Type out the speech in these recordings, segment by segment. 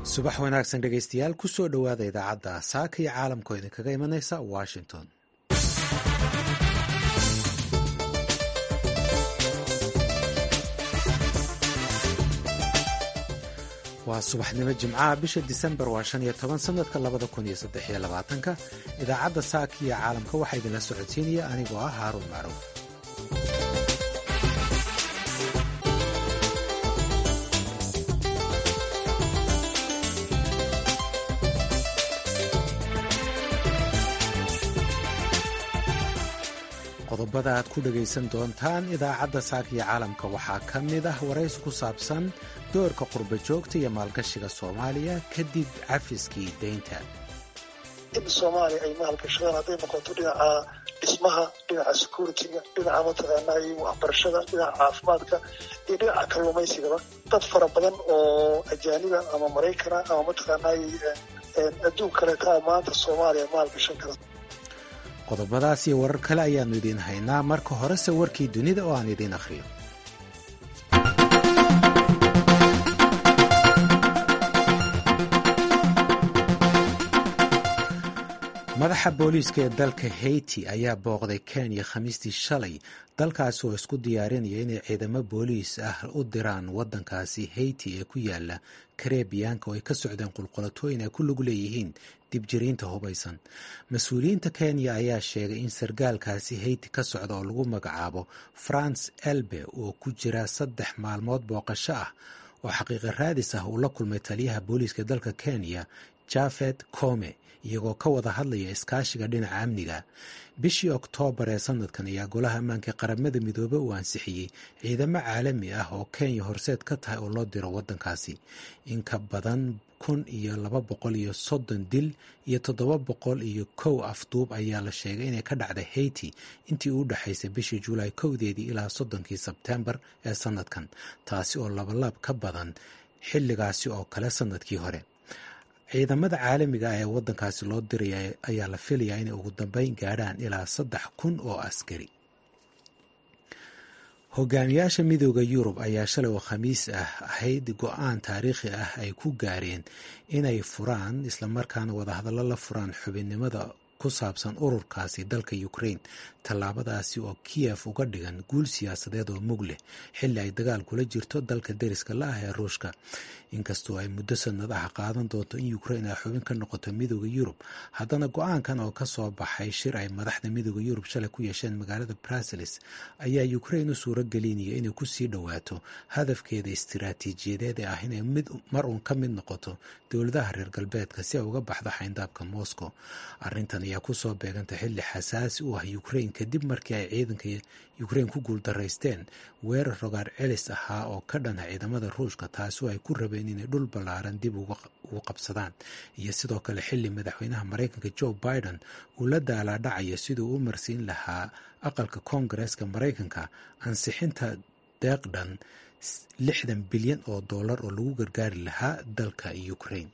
subax wanaagsan dhegaystayaal ku soo dhowaada idaacadda saaka iyo caalamkoo idinkaga imanaysa washington waa subaxnimo jimcaha bisha disembar waa shan iyo toban sanadka labada kun iyo saddex iyo labaatanka idaacadda saaka iyo caalamka waxaa idinla socodsiinaya anigoo ah haaruun macruuf qodobada aad ku dhagaysan doontaan idaacadda saakiyo caalamka waxaa ka mid ah waraysi ku saabsan doorka qurba joogta iyo maalgashiga soomaaliya kadib cafiskii deynta in soomaaliya ay maalgashadaan hadday noqoto dhinaca dhismaha dhinaca security-ga dhinaca mataqaanaa waxbarashada dhinaca caafimaadka iyo dhinaca kalluumaysigaba dad fara badan oo ajaaniba ama maraykana ama mataqaanaa adduun kaleeta maanta soomaaliya maalgashan kara qodobadaas iyo warar kale ayaannu idiin haynaa marka horese warkii dunida oo aan idiin akhriyo madaxa booliiska ee dalka haiti ayaa booqday kenya khamiistii shalay dalkaasi oo isku diyaarinaya inay ciidamo booliis ah u diraan waddankaasi haiti ee ku yaala karebiyaanka oo ay ka socdeen qulqulatooyin ay ku lug leeyihiin dibjiriinta hubaysan mas-uuliyiinta kenya ayaa sheegay in sargaalkaasi haiti ka socda oo lagu magacaabo france elbe oo ku jira saddex maalmood booqasho ah oo xaqiiqa raadis ah uu la kulmay taliyaha booliiska dalka kenya jafed come iyagoo ka wada hadlaya iskaashiga dhinaca amniga bishii oktoobar ee sanadkan ayaa golaha ammaanka qaramada midoobe uu ansixiyey ciidamo caalami ah oo kenya horseed ka tahay oo loo diro waddankaasi in ka badan kun iyo laba boqol iyo soddon dil iyo toddoba boqol iyo kow afduub ayaa la sheegay inay ka dhacday haiti intii u dhexaysay bishii julaay kowdeedii ilaa soddonkii sebtembar ee sanadkan taasi oo labalaab ka badan xilligaasi oo kale sanadkii hore ciidamada caalamiga ah ee waddankaasi loo diraya ayaa la filayaa inay ugu dambeyn gaadhaan ilaa saddex kun oo askari hogaamiyaasha midooda yurub ayaa shalay oo khamiis ah ahayd go-aan taariikhi ah ay ku gaareen inay furaan islamarkaana wadahadallo la furaan xubinnimada ku saabsan ururkaasi dalka ukraine tallaabadaasi oo kiyef uga dhigan guul siyaasadeed oo mug leh xilli ay dagaal kula jirto dalka deriska la ah ee ruushka inkastoo ay muddo sanad ah qaadan doonto in ukraine ay xubin ka noqoto midooda yurub haddana go-aankan oo kasoo baxay shir ay madaxda midooda yurub shalay ku yeesheen magaalada bruseles ayaa ukraine u suuro gelinaya inay kusii dhowaato hadafkeeda istiraatiijiyadeed ee ah inay mar uun ka mid noqoto dowladaha reer galbeedka si ay uga baxdo xayndaabka moscow arrintan ayaa kusoo beeganta xilli xasaasi u ah ukraine kadib markii ay ciidanka ukraine ku guuldaraysteen weerar rogaar celis ahaa oo ka dhana ciidamada ruushka taasi oo ay ku rabeen inay dhul ballaaran dib ugu qabsadaan iyo sidoo kale xilli madaxweynaha maraykanka joe biden uu la daalaadhacayo siduu u marsiin lahaa aqalka koongareeska maraykanka ansixinta deeqdhan lixdan bilyan oo dollar oo lagu gargaari lahaa dalka ukraine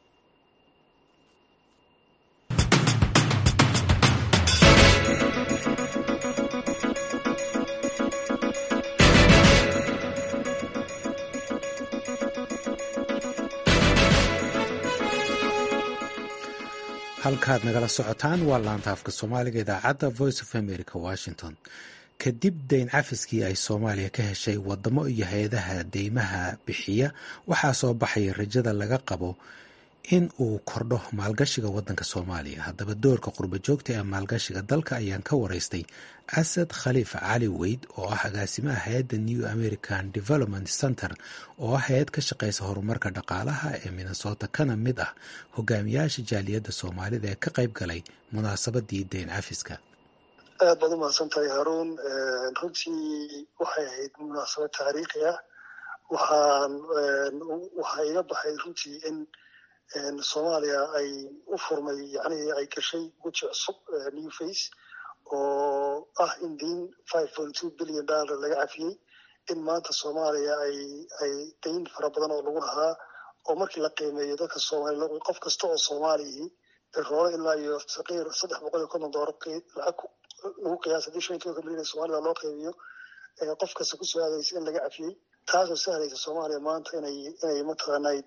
halkaad nagala socotaan waa laanta afka soomaaliga idaacadda voice of america washington kadib dayn cafiskii ay soomaaliya ka heshay wadamo iyo hay-adaha deymaha bixiya waxaa soo baxaya rajada laga qabo in uu kordho maalgashiga wadanka soomaaliya haddaba doorka qurba joogta ee maalgashiga dalka ayaan ka waraystay asad khaliif cali weyd oo ah agaasimaha hay-adda new american development center oo ah hay-ad ka shaqeysa horumarka dhaqaalaha ee minnesota kana mid ah hogaamiyaasha jaaliyadda soomaalida ee ka qayb galay munaasabadii dayn cafiska aad baad u mahadsan tahay haruun runtii waxay ahayd munaasabad taariikhi ah waxaan waxaa iga baxay runtii in soomaaliya ay u furmay yani ay gashay weji cusub new face oo ah in diin five point two billion dollar laga cafiyey in maanta soomaaliya ay ay dayn fara badan oo lagu lahaa oo markii la qiimeeyo dadka soomaaliya qof kasta oo soomaaliyii roolo ilaa iyo saqiir saddex boqol iyo konton doolar lacag lagu qiyaasa hadii shan tobanka milyan ee soomaalida loo qeybiyo qof kasta kusoo aadaysa in laga cafiyey taasoo sahlaysa soomaaliya maanta inay inay mataqaanaa dib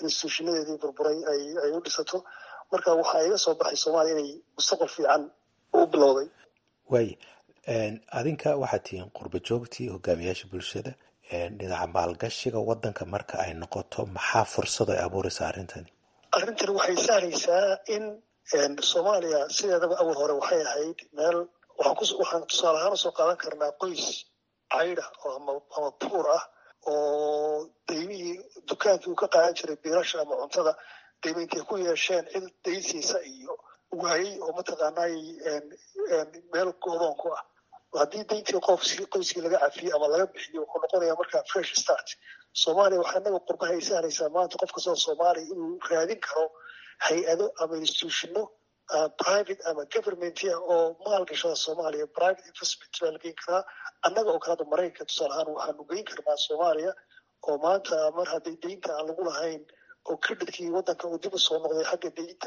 instituushinadeedii burburay ay u dhisato marka waxaa iga soo baxay soomaaliya inay mustaqbal fiican u bilowday waay adinka waxaad tihiin qurba joogtii hogaamiyaasha bulshada dhinaca maalgashiga wadanka marka ay noqoto maxaa fursad ay abuuraysaa arrintani arrintani waxay sahlaysaa in soomaaliya sideedaba awal hore waxay ahayd meel waxaan tusaale ahaan usoo qaadan karnaa qoys caydha ama buur ah oo daymihii dukaankii uu ka qaadan jiray biilasha ama cuntada dayma intay ku yeesheen cid daysiisa iyo waayey oo mataqaanay meel goodoon ku ah haddii dayntii qof qoyskii laga cafiyey ama laga bixiyo wuxuu noqonaya markaa fresh start soomaaliya waxaa inaga qurbaha ay sahlaysaa maanta qof kastoo soomaaliya inuu raadin karo hay-ado ama institutiono private ama governmentia oo maalgashada soomaaliya private investment baa la geyn karaa annaga oo kalada maraykanka tusaale ahaan waxaanu geyn karnaa soomaaliya oo maanta mar haddii deynta aan lagu lahayn oo creditkii waddanka uu dib u soo noqday xagga deynta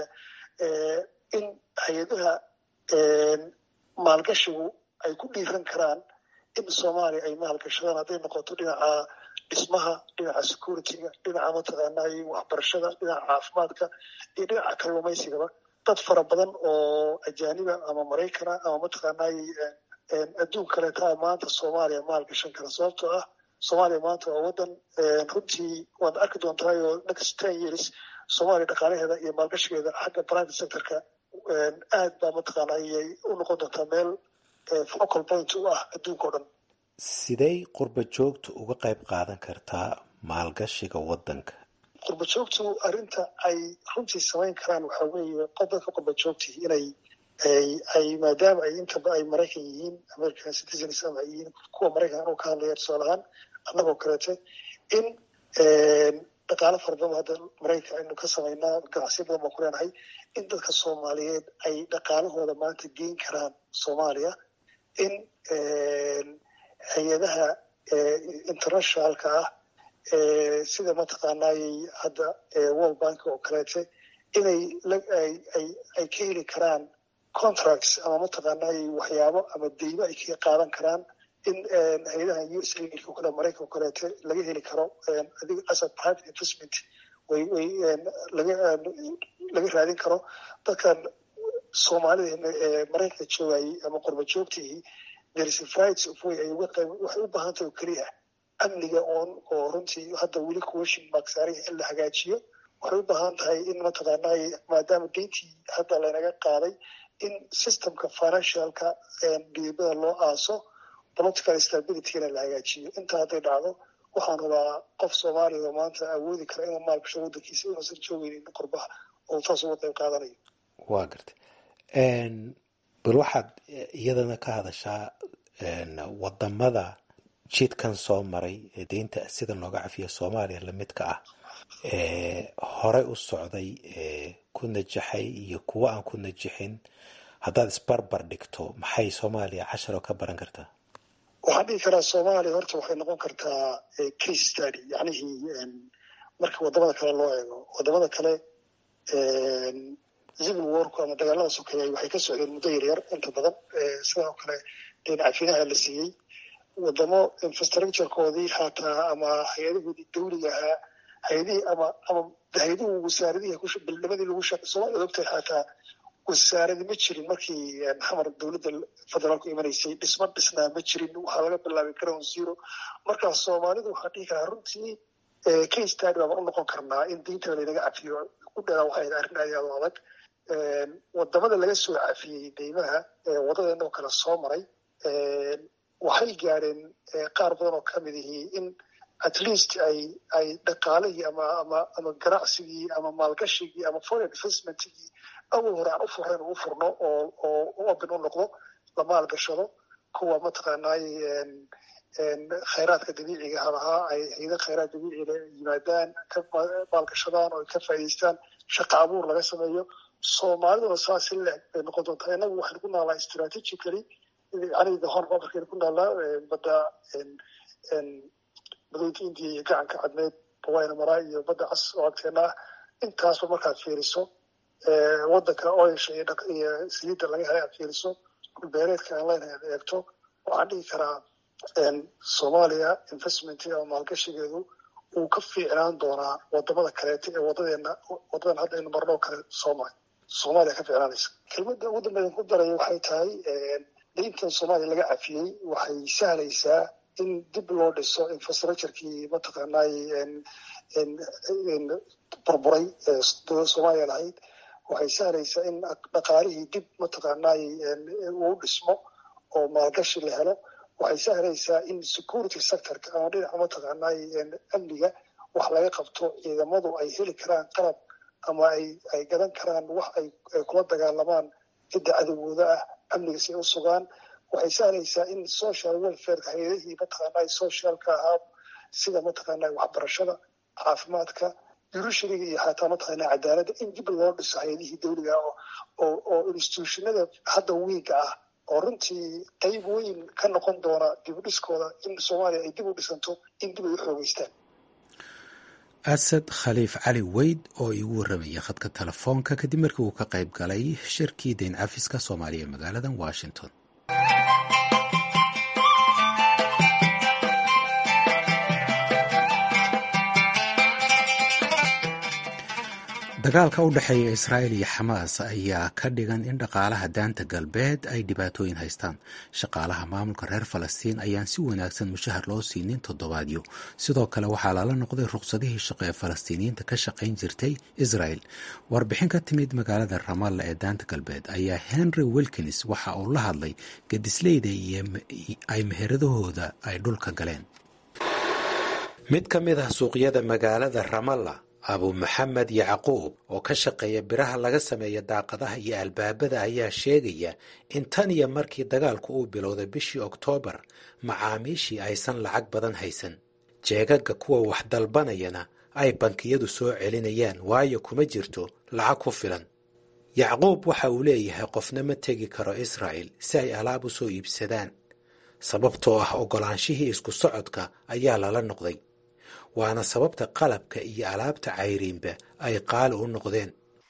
in hay-adaha maalgashigu ay ku dhiiran karaan in soomaaliya ay maalgashadaan hadday noqoto dhinaca dhismaha dhinaca securityga dhinaca mataqaanay waxbarashada dhinaca caafimaadka iyo dhinaca kalluumaysigaba dad fara badan oo ajaaniba ama maraykana ama mataqaanay adduun kaleeta maanta soomaaliya maalgashan kara sababtoo ah soomaaliya maanta waa waddan runtii waad arki doontaayoo next ten years soomaaliya dhaqaalaheeda iyo maalgashigeeda xagga private sectorka aad baa mataqaana ayay u noqon doontaa meel focal point u ah adduunka o dhan sidey qurba joogtu uga qayb qaadan kartaa maalgashiga waddanka qurba joogtu arrinta ay runtii samayn karaan waxaa weeye qof dadka qurba joogtii inay ay maadaama ay intaba ay maraykan yihiin american citizens ama ay yihiin kuwa maraykan anuu ka hadlaya tusaale ahaan annagoo kaleete in dhaqaalo fara badan hadda maraykan aynu ka samaynaa ganacsiyo badan baan ku leenahay in dadka soomaaliyeed ay dhaqaalahooda maanta geyn karaan soomaaliya in hay-adaha internationalka ah sida mataqaanay hadda world bank oo kaleete inay ay ka heli karaan contracts ama mataqaanay waxyaabo ama deymo ay kaga qaadan karaan in hay-adaha u s o kale maraykan o kaleete laga heli karo adig as a private investment way way laga raadin karo dadkan soomaalida ee maraykanka joogayay ama qurba joogtihii there's a variety of way ay uga qayb waxay u baahan tahay oo keliya amniga oon oo runtii hadda weli question mark saaran in la hagaajiyo waxay u baahan tahay in mataqaanay maadaama deyntii hadda laynaga qaaday in systemka financialka dhiibada loo aaso political stabilityna la hagaajiyo intaa hadday dhacdo waxaan hubaa qof soomaaliya oo maanta awoodi kara inuu maalgasho waddankiisa inuusan joogeynin qurbaha oo taas uga qayb qaadanayo waa gartay bal waxaad iyadana ka hadashaa wadamada jidkan soo maray ee deynta sida looga cafiya soomaaliya lamidka ah ee horey u socday ee ku najaxay iyo kuwo aan ku najixin haddaad isbarbar dhigto maxay soomaaliya casharo ka baran kartaa waxaan dhihi karaa soomaaliya horta waxay noqon kartaa case study yacnihii marka wadamada kale loo eego wadamada kale civil warku ama dagaalada sokeeyay waxay ka socdeen muddo yaryar inta badan sidoo kale deyn cafinaha la siiyey wadamo infrastructurekoodii xataa ama hay-adahoodii dawliga ahaa hay-adihii ama ama hay-aduhu wasaaradihii bildhimadii lagu shaqay soomaliya ogtahay xataa wasaaradi ma jirin markii xamar dowladda federaalku imanaysay dhisma dhisnaa ma jirin waxaa laga bilaabay ground zero markaas soomaalidu waxaan dhihi karaa runtii case study baan u noqon karnaa in diinta laynaga cafiyo ku dheeraa waxay arrin aad aad u adag wadamada laga soo cafiyey deymaha wadadeenoo kale soo maray waxay gaadheen qaar badan oo kamid ihii in at least ay ay dhaqaalihii ama ama ama ganacsigii ama maalgashigii ama foreign investmentigii awal hore aan u furayn u furno oo oo u open u noqdo la maalgashado kuwa mataqaanay khayraadka dabiiciga halahaa ay hayda khayraad dabiiciga yimaadaan ka maalgashadaan oo ay ka faa'idaystaan shaqa abuur laga sameeyo soomaaliduna saas in leeg bay noqon doontaa inagu waxaynu ku naalaa strategically yani the horn markaynu ku naalaa badda badweynta indiya iyo gacanka cadmeed bawayna maraa iyo badda cas oo agteena ah intaasba markaad fiiriso waddanka oilsha iyo saliidda laga helay aad fiiriso dhulbeereedka aan leenahay aad eegto waxaan dhihi karaa soomaaliya investment ama maalgashigeedu uu ka fiicnaan doonaa wadamada kaleeto ee wadadeena wadadan hadda aynu marnoo kale sooma soomaaliya ka fiicnaanaysa kelmadda ugu dambeyn ku daraya waxay tahay dayntan soomaaliya laga cafiyey waxay sahlaysaa in dib loo dhiso infrastructurekii mataqaanay burburay ee dowladda soomaaliya lahayd waxay sahlaysaa in dhaqaalihii dib mataqaanay uu dhismo oo maalgashi la helo waxay sahlaysaa in security sectorka ama dhinaca mataqaanay amniga wax laga qabto ciidamadu ay heli karaan qalab ama ay ay gadan karaan wax ay kula dagaalamaan cidda cadowgooda ah amniga si ay u sugaan waxay sahlaysaa in social welfareka hay-adihii mataqaanay socialka ahaa sida mataqaanay waxbarashada caafimaadka jurishariga iyo xataa mataqaanay cadaaladda in dib loo dhiso hay-adihii dawliga oo oo institutionada hadda wiiga ah oo runtii qayb weyn ka noqon doona dib u dhiskooda in soomaaliya ay dib u dhisanto in dib ay u xoogeystaan asad khaliif cali weyd oo iigu warramaya khadka telefoonka kadib markii uu ka qayb galay shirkii dayn cafiska soomaaliya ee magaalada washington dagaalka u dhexeeya israa'il iyo xamaas ayaa ka dhigan in dhaqaalaha daanta galbeed ay dhibaatooyin haystaan shaqaalaha maamulka reer falastiin ayaan si wanaagsan mushahar loo siinin toddobaadyo sidoo kale waxaa lala noqday ruqsadihii shaqo ee falastiiniyiinta ka shaqayn jirtay israel warbixin ka timid magaalada ramalla ee daanta galbeed ayaa henry wilkins waxa uu la hadlay gadisleyda iyo ay meheradahooda ay dhulka galeen mid ka mid ah suuqyada magaalada ramalla abu maxamed yacquub oo ka shaqeeya biraha laga sameeya daaqadaha iyo albaabada ayaa sheegaya in tan iyo markii dagaalku uu bilowday bishii oktoobar macaamiishii aysan lacag badan haysan jeegaga kuwa wax dalbanayana ay bankiyadu soo celinayaan waayo kuma jirto lacag ku filan yacquub waxa uu leeyahay qofna ma tegi karo israa'il si ay alaab u soo iibsadaan sababtoo ah oggolaanshihii isku socodka ayaa lala noqday waana sababta qalabka iyo alaabta cayriinba ay qaali u noqdeen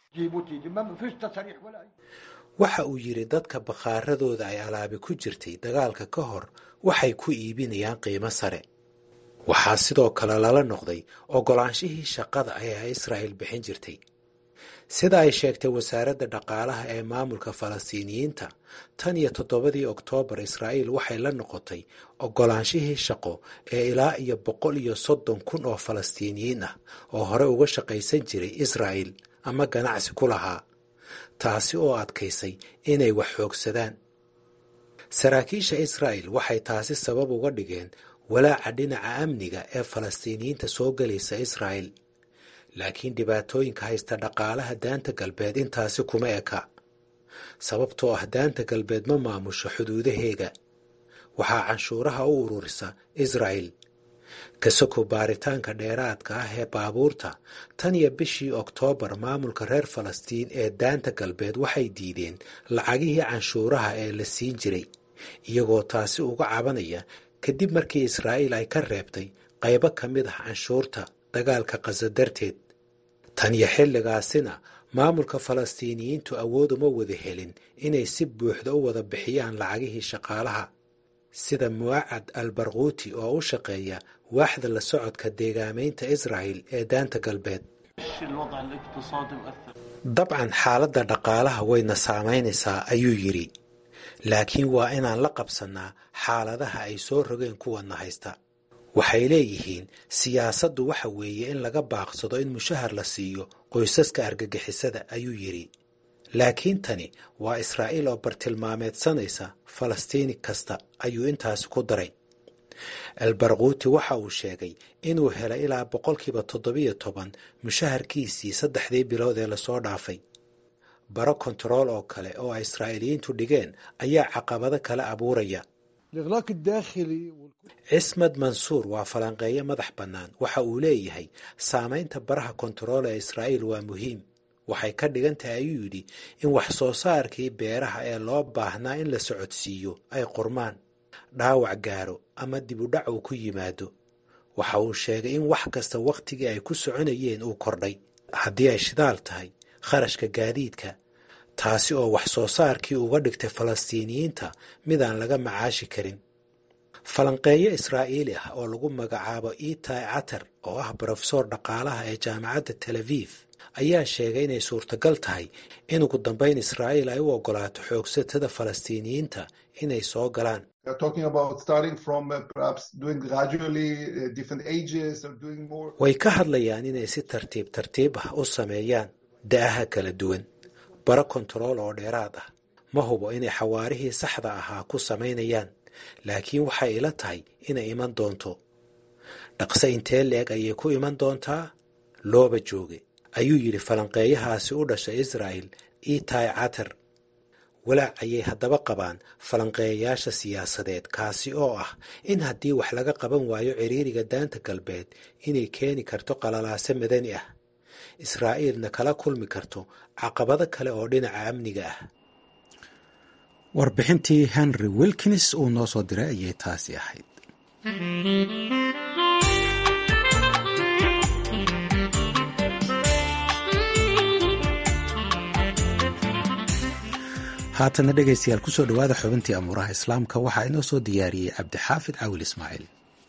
waxa uu yidhi dadka bakhaaradooda ay alaabi ku jirtay dagaalka ka hor waxay ku iibinayaan qiimo sare waxaa sidoo kale lala noqday oggolaanshihii shaqada ayaa israa'il bixin jirtay sida ay sheegtay wasaaradda dhaqaalaha ee maamulka falastiiniyiinta tan iyo toddobadii oktoobar israa'iil waxay la noqotay oggolaanshihii shaqo ee ilaa iyo boqol iyo soddon kun oo falastiiniyiin ah oo hore uga shaqaysan jiray israa'il ama ganacsi ku lahaa taasi oo adkaysay inay wax xoogsadaan saraakiisha israa'il waxay taasi sabab uga dhigeen walaaca dhinaca amniga ee falastiiniyiinta soo gelaysa israa'il laakiin dhibaatooyinka haysta dhaqaalaha daanta galbeed intaasi kuma eka sababtoo ah daanta galbeed ma maamusho xuduudaheega waxaa canshuuraha u ururisa israa'il kasoko baaritaanka dheeraadka ah ee baabuurta tan iyo bishii oktoobar maamulka reer falastiin ee daanta galbeed waxay diideen lacagihii canshuuraha ee la siin jiray iyagoo taasi uga cabanaya kadib markii israa'iil ay ka reebtay qaybo ka mid ah canshuurta dagaalka qaso darteed tan iyo xilligaasina maamulka falastiiniyiintu awood uma wada helin inay si buuxda u wada bixiyaan lacagihii shaqaalaha sida muwacad al barkuuti oo u shaqeeya waaxda la socodka deegaamaynta israa'il ee daanta galbeed dabcan xaaladda dhaqaalaha wayna saamaynaysaa ayuu yidhi laakiin waa inaan la qabsannaa xaaladaha ay soo rogeen kuwana haysta waxay leeyihiin siyaasaddu waxa weeye in laga baaqsado in mushahar la siiyo qoysaska argagixisada ayuu yidhi laakiin tani waa israa'iil oo bartilmaameedsanaysa falastiini kasta ayuu intaasi ku daray albarkuuti waxa uu sheegay inuu helay ilaa boqolkiiba toddobiyo toban mushaharkiisii saddexdii bilood ee lasoo dhaafay baro kontarool oo kale oo ay israa'iiliyiintu dhigeen ayaa caqabado kale abuuraya cismad mansuur waa falanqeeyo madax bannaan waxa uu leeyahay saamaynta baraha kontarool ee israa'iil waa muhiim waxay ka dhigan tahay ayuu yidhi in wax soo saarkii beeraha ee loo baahnaa in la socodsiiyo ay qurmaan dhaawac gaaro ama dib u dhac uu ku yimaado waxa uu sheegay in wax kasta wakhtigii ay ku soconayeen uu kordhay haddii ay shidaal tahay kharashka gaadiidka taasi oo wax soo saarkii uga dhigtay falastiiniyiinta midaan laga macaashi karin falanqeeyo israa'iili ah oo lagu magacaabo itai catar oo ah brofesor dhaqaalaha ee jaamacadda tel aviv ayaa sheegay inay suurtagal tahay in ugu dambeyn israa'iil ay u ogolaato xoogsatada falastiiniyiinta inay soo galaan way ka hadlayaan inay si tartiib tartiib ah u sameeyaan da'aha kala duwan baro kontarool oo dheeraad ah ma hubo inay xawaarihii saxda ahaa ku samaynayaan laakiin waxay ila tahay inay iman doonto dhaqse intee leeg ayay ku iman doontaa looba jooge ayuu yidhi falanqeeyahaasi u dhashay israa'el itai catar walaac ayay haddaba qabaan falanqeeyayaasha siyaasadeed kaasi oo ah in haddii wax laga qaban waayo ciriiriga daanta galbeed inay keeni karto qalalaase madani ah israa'iilna kala kulmi karto caqabado kale oo dhinaca amniga ah warbixintii henry wilkins uu noo soo diray ayay taasi ahayd haatana dhegaystayaal kusoo dhowaada xubintii amuuraha islaamka waxaa inoo soo diyaariyey cabdixaafid cawil ismaaciil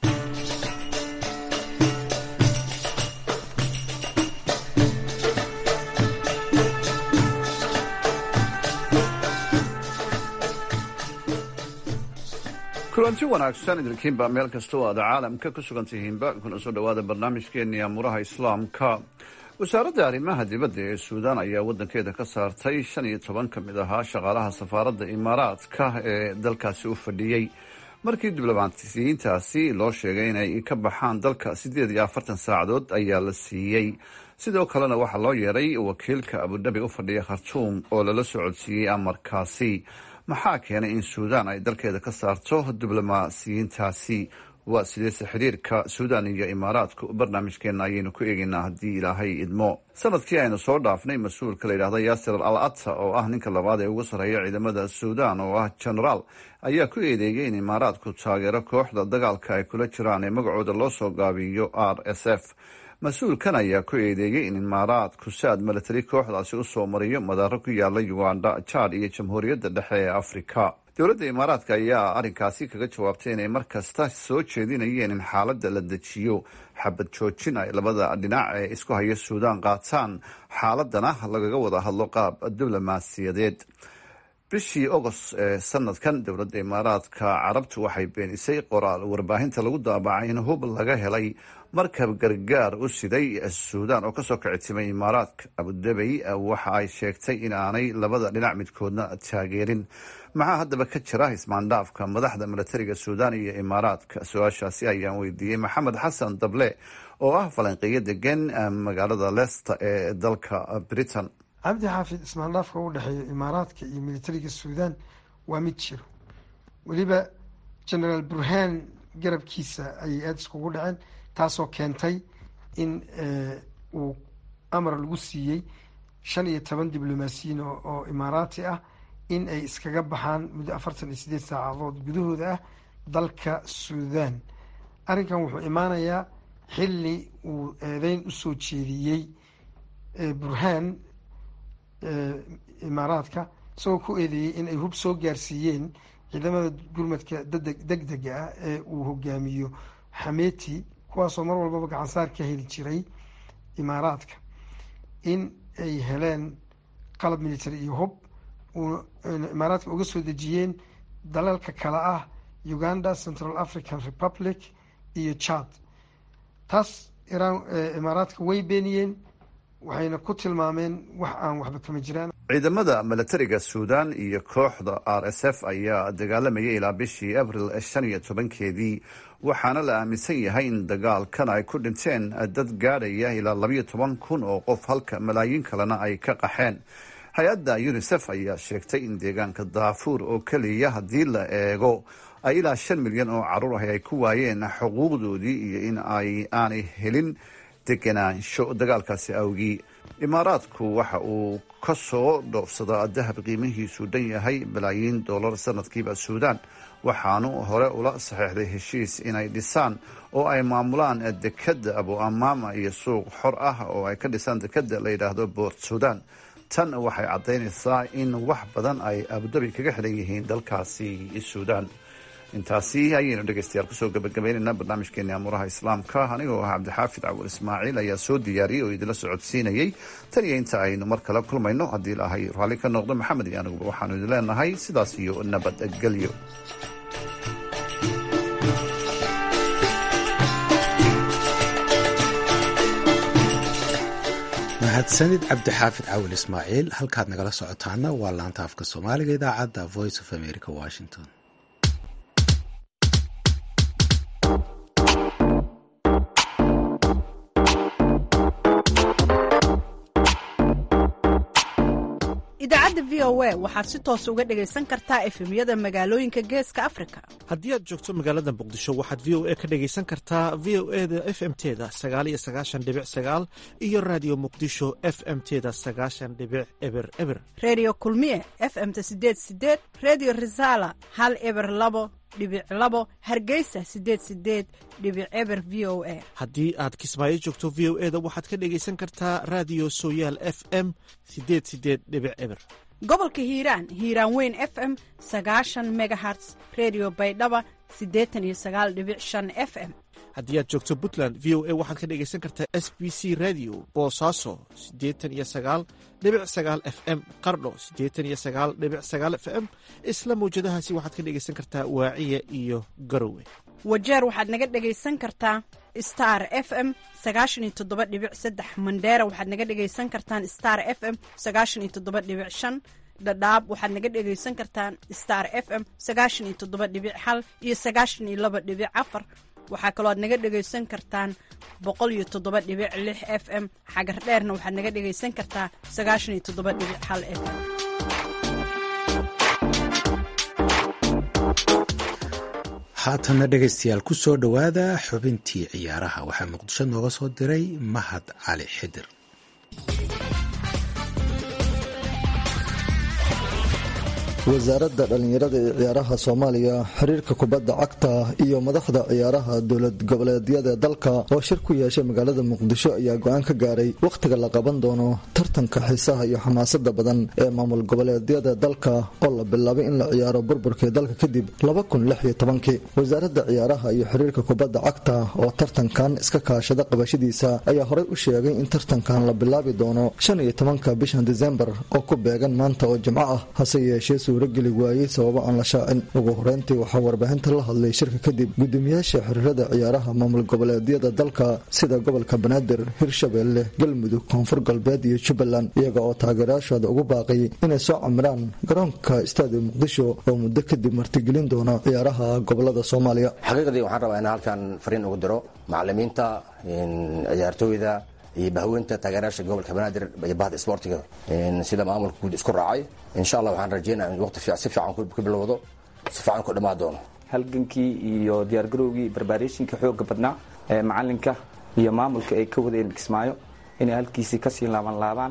kulanti wanaagsan idinkiinba meel kasta oo aad caalamka ku sugan tihiinba kuna soo dhowaada barnaamijkeenii amuuraha islaamka wasaaradda arrimaha dibadda ee suudaan ayaa waddankeeda ka saartay shan iyo toban ka mid ahaa shaqaalaha safaaradda imaaraadka ee dalkaasi u fadhiyey markii diblomaatisiyiintaasi loo sheegay inay ka baxaan dalka siddeed iyo afartan saacadood ayaa la siiyey sidoo kalena waxaa loo yeeray wakiilka abudhabi u fadhiya khartuum oo lala socodsiiyey amarkaasi maxaa keenay in suudaan ay dalkeeda ka saarto diblomaasiyiintaasi waa sideese xiriirka suudaan iyo imaaraadku barnaamijkeena ayaynu ku eegaynaa haddii ilaahay idmo sanadkii aynu soo dhaafnay mas-uulka la yidhahda yaasir al ata oo ah ninka labaad ee ugu sarreeya ciidamada suudaan oo ah genaraal ayaa ku eedeeyay in imaaraadku taageero kooxda dagaalka ay kula jiraan ee magacooda loo soo gaabiyo r s f mas-uulkan ayaa ku eedeeyey in imaaraadku saad milatari kooxdaasi usoo mariyo madaaro ku yaala uganda jaad iyo jamhuuriyadda dhexe ee afrika dowladda imaaraadka ayaa arrinkaasi kaga jawaabtay inay mar kasta soo jeedinayeen in xaaladda la dejiyo xabad joojin ay labada dhinac ee isku haya suudaan qaataan xaaladana lagaga wada hadlo qaab diblomaasiyadeed bishii ogost ee sanadkan dowladda imaaraadka carabtu waxay beenisay qoraal warbaahinta lagu daabacay in hub laga helay markab gargaar u siday suudaan oo kasoo kicitimay imaaraadka abudabey waxa ay sheegtay in aanay labada dhinac midkoodna taageerin maxaa haddaba ka jira ismaandhaafka madaxda milatariga suudaan iyo imaaraadka su-aashaasi ayaan weydiiyey maxamed xasan dable oo ah falanqeeyo degan magaalada leesta ee dalka britain cabdi xaafid ismaandhaafka u dhexeeya imaaraadka iyo militariga suudaan waa mid jiro weliba genaraal burhaan garabkiisa ayay aada iskugu dhaceen taasoo keentay in uu amar lagu siiyey shan iyo toban diblomaasiyiin oo imaaraati ah in ay iskaga baxaan muddo afartan iyo sideed saacadood gudahooda ah dalka suudaan arrinkan wuxuu imaanayaa xilli uu eedeyn usoo jeediyey burhaan imaaraadka isagoo ku eedeeyey in ay hub soo gaarsiiyeen ciidamada gurmadka deg dega ah ee uu hogaamiyo xameti kuwaasoo mar walbaba gacansaar ka heli jiray imaaraadka in ay heleen qalab military iyo hub imaaraadka uga soo dejiyeen dalalka kale ah uganda central african republic iyo chad taas iraan imaaraadka way beeniyeen waxayna ku tilmaameen wax aan waxba kama jiraan ciidamada milatariga suudaan iyo kooxda r s f ayaa dagaalamayay ilaa bishii abril shan iyo tobankeedii waxaana la aaminsan yahay in dagaalkan ay ku dhinteen dad gaadhaya ilaa labayo toban kun oo qof halka malaayiin kalena ay ka qaxeen hay-adda unisef ayaa sheegtay in deegaanka daafuur oo keliya haddii la eego ay ilaa shan milyan oo caruur ah ay ku waayeen xuquuqdoodii iyo in ay aanay helin deganaansho dagaalkaasi awgii imaaraadku waxa uu ka soo dhoofsadaa dahab qiimihiisu dhan yahay balaayiin dollar sanadkiiba suudaan waxaanu hore ula saxeexday heshiis inay dhisaan oo ay maamulaan dekadda abu amaama iyo suuq xor ah oo ay ka dhisaan dekadda la yidhaahdo boort suudaan tan waxay caddaynaysaa in wax badan ay abudabi kaga xidhan yihiin dalkaasi suudaan intaasi ayaynu dhegeystayaal kusoo gabagabaynaynaa barnaamijkeeni amuuraha islaamka anigoo ah cabdixaafid cawur ismaaciil ayaa soo diyaariyey oo idinla socodsiinayey tan iyo inta aynu mar kale kulmayno haddii ilaahay raalli ka noqdo maxamed iyo aniguba waxaanu idin leenahay sidaas iyo nabadgelyo mahadsanid cabdixaafid cawil ismaaciil halkaad nagala socotaana waa laanta afka soomaaliga idaacadda voice of america washington idaacadda v o a waxaad si toos uga dhegaysan kartaa efemyada magaalooyinka geeska afrika haddii aad joogto magaalada muqdisho waxaad v o a ka dhegaysan kartaa v o e da f m teda sagaal iyo sagaashan dhibic sagaal iyo raadiyo muqdisho f m teda sagaashan dhibic eber eber redio kulmiye f m-ta sideed sideed redio resala hal eber labo dhibic labo hargeysa sideed sideed dhibic eber v o a haddii aad kismaayo joogto v o e da waxaad ka dhegaysan kartaa raadiyo sooyaal f m sideed sideed dhibic eber gobolka hiiraan hiiraan weyn f m sagaashan megaherts redio baydhaba siddeetan iyo sagaal dhibic shan f m haddii aad joogto puntland v o a waxaad ka dhegaysan kartaa s b c radio boosaaso siddeetan iyo sagaal dhibic sagaal f m qardho siddeetan iyo sagaal dhibic sagaal f m isla mawjadahaasi waxaad ka dhegaysan kartaa waaciya iyo garowe wajeer waxaad naga dhegaysan kartaa star f m sagaashan iyo toddoba dhibic saddex mandheera waxaad naga dhegaysan kartaan star f m sagaashan iyo toddoba dhibic shan dhadhaab waxaad naga dhegaysan kartaan star f m sagaashan iyo toddoba dhibic hal iyo sagaashan iyo laba dhibic afar waxaa kaloo aad naga dhegaysan kartaan boqol iyo toddoba dhibic lix f m xagar dheerna waxaad naga dhegaysan kartaa sagaashan iyo toddoba dhibic hal f m haatanna dhegaystayaal ku soo dhowaada xubintii ciyaaraha waxaa muqdisho nooga soo diray mahad cali xidir wasaaradda dhallinyarada ee ciyaaraha soomaaliya xiriirka kubadda cagta iyo madaxda ciyaaraha dowlad goboleedyada dalka oo shir ku yeeshay magaalada muqdisho ayaa go-aan ka gaaray wakhtiga la qaban doono tartanka xiisaha iyo xamaasada badan ee maamul goboleedyada dalka oo la bilaabay in la ciyaaro burburkii dalka kadib kii wasaaradda ciyaaraha iyo xiriirka kubadda cagta oo tartankan iska kaashada qabashadiisa ayaa horey u sheegay in tartankan la bilaabi doono shan iyo tobanka bishan disembar oo ku beegan maanta oo jimco ah hase yeeshee suurageli waayey sababo aan la shaacin ugu horeyntii waxaa warbaahinta la hadlay shirka kadib gudoomiyaasha xiriirada ciyaaraha maamul goboleedyada dalka sida gobolka banaadir hirshabeelle galmudug koonfur galbeed iyo jubbaland iyaga oo taageerayaashooda ugu baaqay inay soo camiraan garoonka istaadi muqdisho oo muddo kadib martigelin doona ciyaaraha gobolada soomaaliya xaqiiqdii waxaan rabaa in halkan fariin ugu diro macalimiinta ciyaartooyda iyo bahweynta taageerayaasha gobolka banaadir iyo bahda isboortiga sida maamulka guud isku raacay insha allah waxaan rajeynaya in waqti si fiican ku bilowdo si fiican ku dhammaan doono halgankii iyo diyaargarowgii barbaarationka xooga badnaa ee macalinka iyo maamulka ay ka wadeen kismaayo inay halkiisii kasii laaban laabaan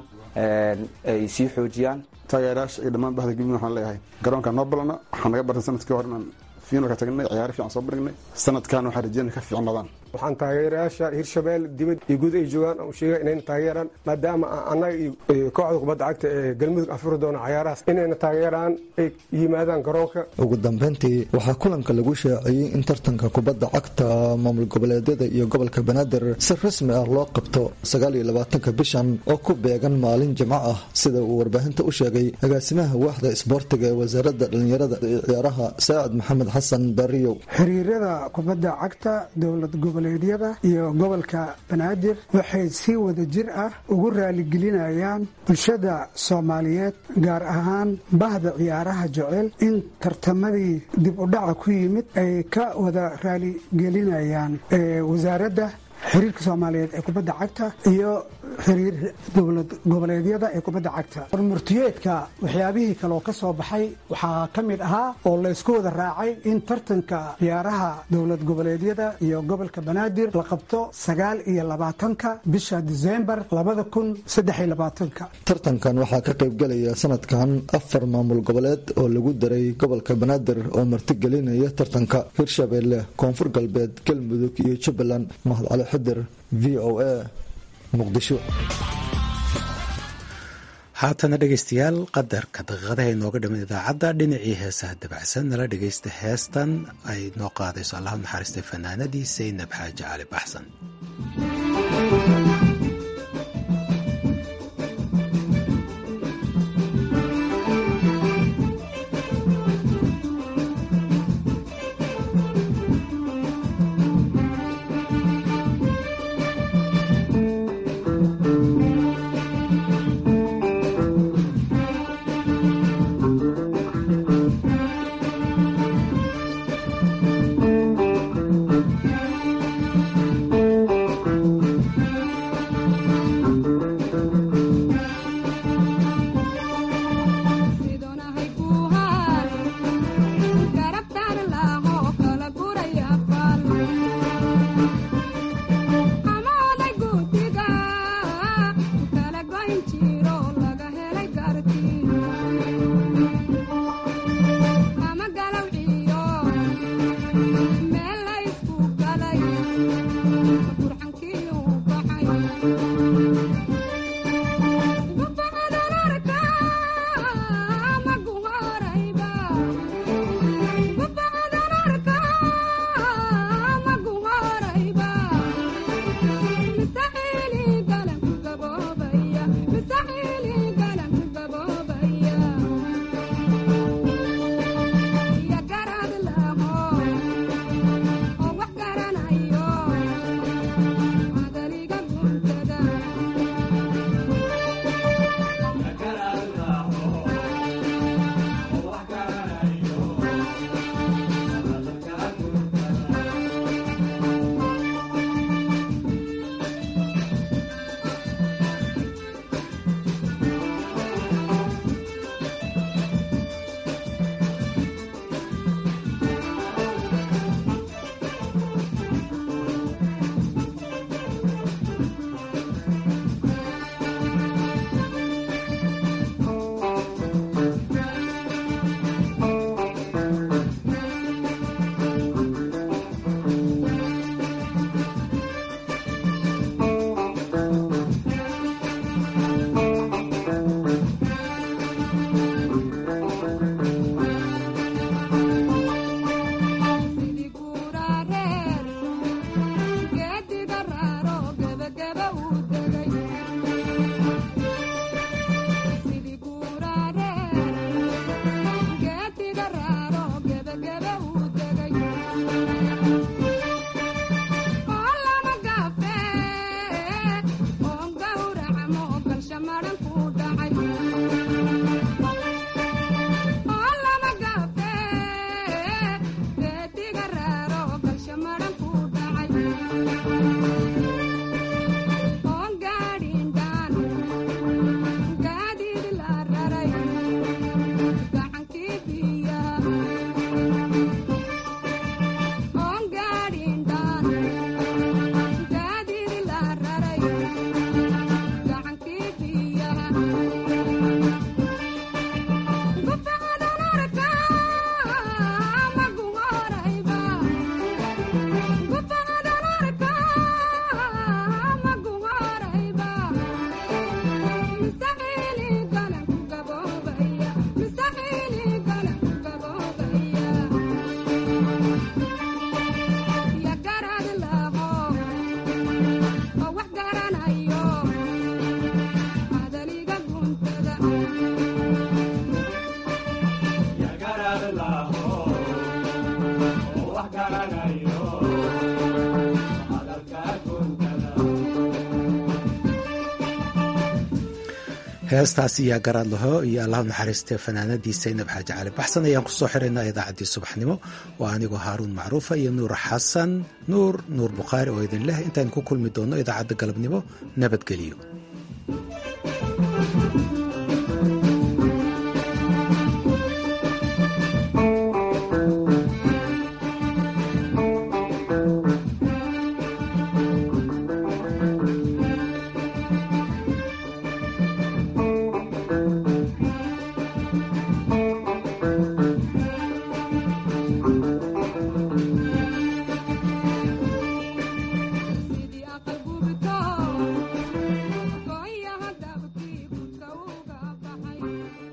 ay sii xoojiyaan taageerayaasha iyo dhammaan bahda gudmud waxaan leeyahay garoonka noo balana waxaan naga bartay sanadkii hore inaan fiinalka tagnay ciyaaro fiican soo bandhignay sanadkan waxaan rajeynaya ka fiicnaadaan waxaan taageerayaasha hirshabelle dibad iyo guud ay joogaan aan sheega inayna taageeraan maadaama annaga iyo kooxda kubadda cagta ee galmudug afuri doona cayaarahaas inayna taageeraan ay yimaadaan garoonka ugu dambeyntii waxaa kulanka lagu shaaciyey in tartanka kubadda cagta maamul goboleedyada iyo gobolka banaadir si rasmi ah loo qabto sagaal iyo labaatanka bishan oo ku beegan maalin jimco ah sida uu warbaahinta u sheegay agaasimaha waaxda isboortiga ee wasaaradda dhallinyarada ee ciyaaraha saacid maxamed xasan baariyow xiriirada kubadda cagta dowlad goboleedyada iyo gobolka banaadir waxay si wada jir ah ugu raaligelinayaan bulshada soomaaliyeed gaar ahaan bahda ciyaaraha jecel in tartamadii dib u dhaca ku yimid ay ka wada raaligelinayaan wasaaradda xiriirka soomaaliyeed ee kubadda cagta iyo xiriir dowlad goboleedyada ee kubadda cagta hormurtiyeedka waxyaabihii kaleoo ka soo baxay waxaa ka mid ahaa oo laysku wada raacay in tartanka ciyaaraha dowlad goboleedyada iyo gobolka banaadir la qabto sagaal iyo labaatanka bisha disembar labada kun saddex iyo labaatanka tartankan waxaa ka qaybgelaya sanadkan afar maamul goboleed oo lagu daray gobolka banaadir oo martigelinaya tartanka hirshabeelle koonfur galbeed galmudug iyo jubbaland mahad cali xidir v o a muqdisho haatana dhegaystayaal qadarka daqiiqadaha inooga dhiman idaacadda dhinacii heesaha dabacsan nala dhegaysta heestan ay noo qaadayso allah u naxariistay fanaanadii saynab xaaji cali baxsan heestaas iyaa garaad laho iyo allahu naxariistee fanaanadii saynab xaaji cali baxsan ayaan kusoo xiraynaa idaacaddii subaxnimo waa anigoo haaruun macruufa iyo nuur xasan nuur nuur bukhaari oo idin leh intaan ku kulmi doonno idaacadda galabnimo nabadgeliyo